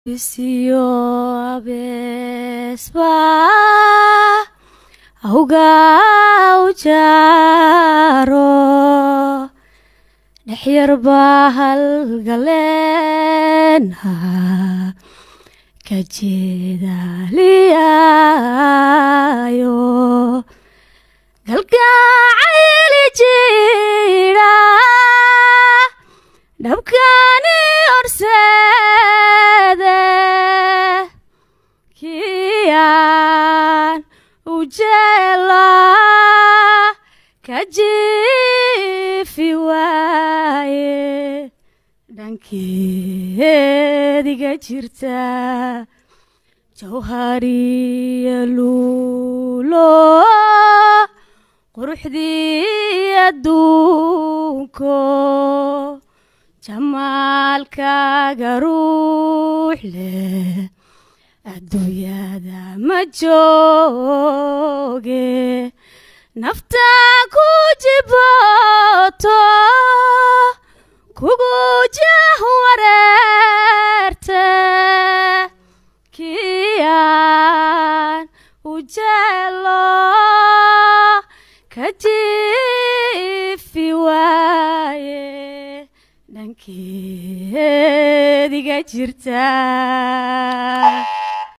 isiyo abeesba awga u jaaro dhexyarba halgaleenha ka jeedaaliyaayo galgacayli jidha dhabkani horseede kiyaan u jeela ka jiifi waaye dhankeediga jirta jawhariya luulo quruxdii adduunko jamaalkaaga ruux leh adduunyada ma jooge naftaa ku jibooto kugu jah wareerte kiyaan u jeelo ka jiifi waaye dhankeediga jirta